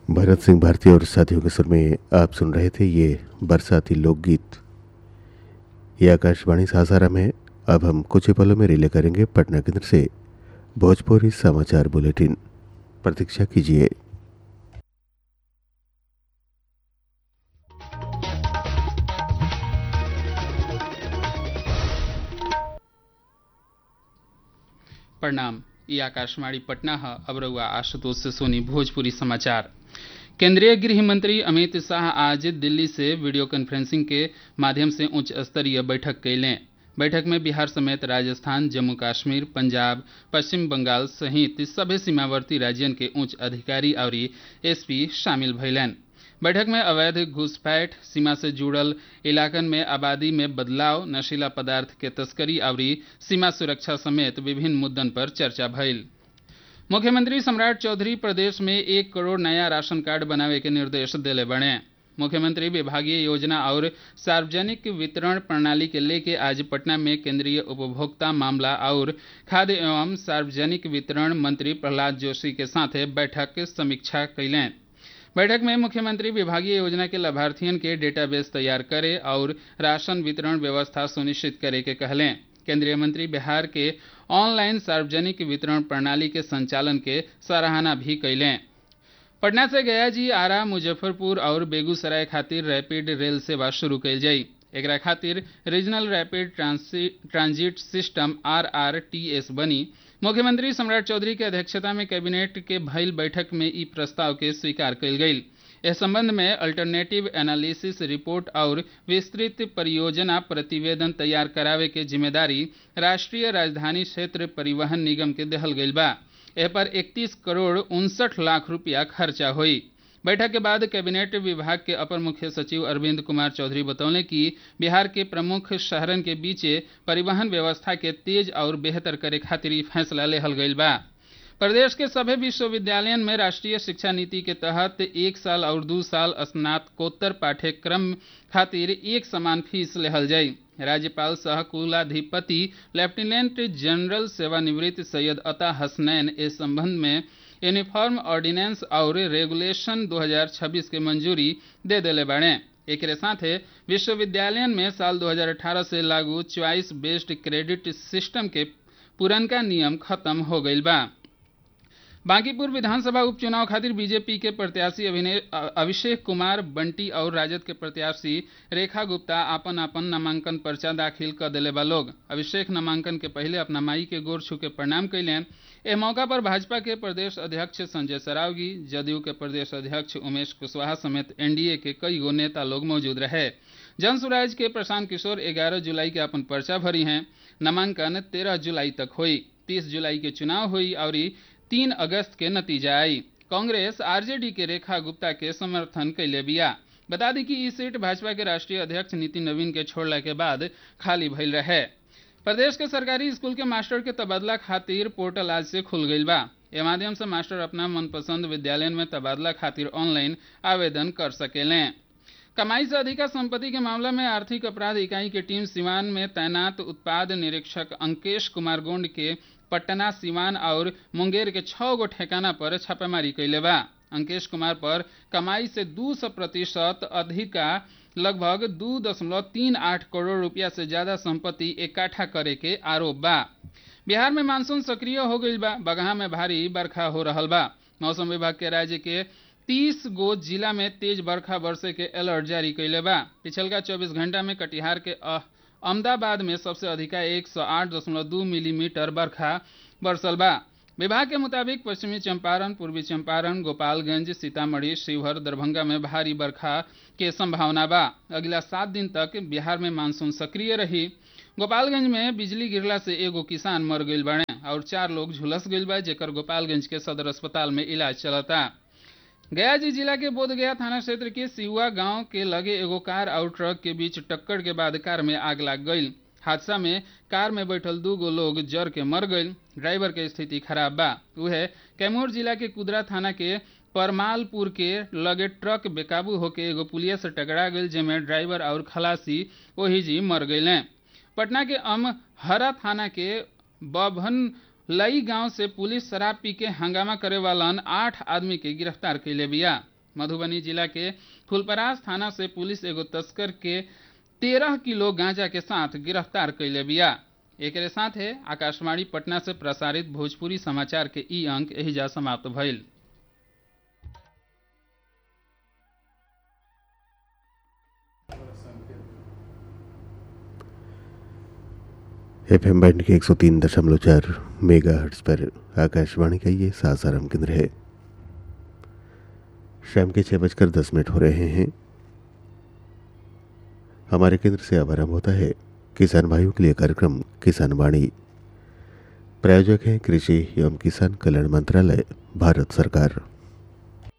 भरत सिंह भारती और साथियों के सुर में आप सुन रहे थे ये बरसाती लोकगीत ये आकाशवाणी सासाराम है अब हम कुछ ही पलों में रिले करेंगे पटना केंद्र से भोजपुरी समाचार बुलेटिन प्रतीक्षा कीजिए प्रणाम ये आकाशवाणी पटना है अब रउआ आशुतोष से सोनी भोजपुरी समाचार केंद्रीय गृह मंत्री अमित शाह आज दिल्ली से वीडियो कॉन्फ्रेंसिंग के माध्यम से उच्च स्तरीय बैठक कैलें बैठक में बिहार समेत राजस्थान जम्मू कश्मीर पंजाब पश्चिम बंगाल सहित सभी सीमावर्ती राज्यन के उच्च अधिकारी और एसपी शामिल भैलन बैठक में अवैध घुसपैठ सीमा से जुड़ल इलाकन में आबादी में बदलाव नशीला पदार्थ के तस्करी और सीमा सुरक्षा समेत विभिन्न मुद्दन पर चर्चा भइल मुख्यमंत्री सम्राट चौधरी प्रदेश में एक करोड़ नया राशन कार्ड बनावे के निर्देश दिले बने मुख्यमंत्री विभागीय योजना और सार्वजनिक वितरण प्रणाली के लेके आज पटना में केंद्रीय उपभोक्ता मामला और खाद्य एवं सार्वजनिक वितरण मंत्री प्रहलाद जोशी के साथ बैठक समीक्षा कैलें बैठक में मुख्यमंत्री विभागीय योजना के लाभार्थियों के डेटाबेस तैयार करे और राशन वितरण व्यवस्था सुनिश्चित करे के कहलें केंद्रीय मंत्री बिहार के ऑनलाइन सार्वजनिक वितरण प्रणाली के संचालन के सराहना भी कैलें पटना से गया जी आरा मुजफ्फरपुर और बेगूसराय खातिर रैपिड रेल सेवा शुरू कैल जाई एकरा खातिर regional rapid transit system R R T S बनी मुख्यमंत्री सम्राट चौधरी के अध्यक्षता में कैबिनेट के भइल बैठक में ई प्रस्ताव के स्वीकार कल गई इस संबंध में अल्टरनेटिव एनालिसिस रिपोर्ट और विस्तृत परियोजना प्रतिवेदन तैयार करावे के जिम्मेदारी राष्ट्रीय राजधानी क्षेत्र परिवहन निगम के दहल गई बा एह पर 31 करोड़ उनसठ लाख रुपया खर्चा हुई बैठक के बाद कैबिनेट विभाग के अपर मुख्य सचिव अरविंद कुमार चौधरी बतौले कि बिहार के प्रमुख शहरन के बीचे परिवहन व्यवस्था के तेज और बेहतर करे खातिर फैसला लेहल गई बा प्रदेश के सभी विश्वविद्यालयन में राष्ट्रीय शिक्षा नीति के तहत एक साल और दो साल स्नातकोत्तर पाठ्यक्रम खातिर एक समान फीस लेहल जाई राज्यपाल सह कुलाधिपति लेफ्टिनेंट जनरल सेवानिवृत्त सैयद अता हसनैन इस संबंध में यूनिफॉर्म ऑर्डिनेंस और रेगुलेशन 2026 के मंजूरी दे दिले बाड़े एक साथ विश्वविद्यालय में साल 2018 से लागू च्वाइस बेस्ड क्रेडिट सिस्टम के पुरनका नियम खत्म हो गई बा बांकीपुर विधानसभा उपचुनाव खातिर बीजेपी के प्रत्याशी अभिषेक कुमार बंटी और राजद के प्रत्याशी रेखा गुप्ता आपन आपन नामांकन पर्चा दाखिल कर दिले बा लोग अभिषेक नामांकन के पहले अपना माई के गोर छू के प्रणाम कैलें एह मौका पर भाजपा के प्रदेश अध्यक्ष संजय सरावगी जदयू के प्रदेश अध्यक्ष उमेश कुशवाहा समेत एनडीए के कई गो नेता लोग मौजूद रहे जन सुराज के प्रशांत किशोर 11 जुलाई के अपन पर्चा भरी हैं नामांकन 13 जुलाई तक हुई 30 जुलाई के चुनाव हुई और तीन अगस्त के नतीजा आई कांग्रेस आरजेडी के रेखा गुप्ता के समर्थन कैले बिया बता दी कि ई सीट भाजपा के राष्ट्रीय अध्यक्ष नितिन नवीन के छोड़ला के बाद खाली भइल रहे प्रदेश के सरकारी स्कूल के मास्टर के तबादला खातिर पोर्टल आज से खुल गई बा ए माध्यम से मास्टर अपना मनपसंद विद्यालय में तबादला खातिर ऑनलाइन आवेदन कर सकेलें कमाई से अधिका संपत्ति के मामला में आर्थिक अपराध इकाई की टीम सिवान में तैनात उत्पाद निरीक्षक अंकेश कुमार गोंड के पटना सिवान और मुंगेर के छह गो ठेकाना पर छापेमारी कैले बा अंकेश कुमार पर कमाई से दू सौ प्रतिशत अधिका लगभग दू दशमलव तीन आठ करोड़ रुपया से ज्यादा संपत्ति इकट्ठा करे के आरोप बा बिहार में मानसून सक्रिय हो गई बा बगहा में भारी बरखा हो रहा बा मौसम विभाग के राज्य के तीस गो जिला में तेज बरखा बरसे के अलर्ट जारी कैले बा पिछलका चौबीस घंटा में कटिहार के अहमदाबाद में सबसे अधिका एक सौ आठ दशमलव दू मिलीमीटर बरखा बरसल बा विभाग के मुताबिक पश्चिमी चंपारण पूर्वी चंपारण गोपालगंज सीतामढ़ी शिवहर दरभंगा में भारी बरखा के संभावना बा अगला सात दिन तक बिहार में मानसून सक्रिय रही गोपालगंज में बिजली गिरला से एगो किसान मर गई बने और चार लोग झुलस गई बा जेकर गोपालगंज के सदर अस्पताल में इलाज चलता गया जी जिला के बोधगया थाना क्षेत्र के सिउआ गांव के लगे एगो कार और ट्रक के बीच टक्कर के बाद कार में आग लग गई हादसा में कार में बैठल दू गो लोग जर के मर गई ड्राइवर के स्थिति खराब बा वह कैमूर जिला के कुदरा थाना के परमालपुर के लगे ट्रक बेकाबू होके एगो पुलिया से टकरा गई जेमे ड्राइवर और खलासी वही जी मर गए पटना के अमहरा थाना के बभन लई गांव से पुलिस शराब पी के हंगामा करे वालन आठ आदमी के गिरफ्तार कैले बिया मधुबनी जिला के फुलपरास थाना से पुलिस एगो तस्कर के तेरह किलो गांजा के साथ गिरफ्तार कैले बिया एक साथ है आकाशवाणी पटना से प्रसारित भोजपुरी समाचार के ई अंक एहिजा समाप्त भइल एफ एम बैंड के एक सौ तीन दशमलव चार मेगा हर्ट्स पर आकाशवाणी का ये सासाराम केंद्र है शाम के छः बजकर दस मिनट हो रहे हैं हमारे केंद्र से अब आरंभ होता है किसान भाइयों के लिए कार्यक्रम किसान वाणी प्रायोजक हैं कृषि एवं किसान कल्याण मंत्रालय भारत सरकार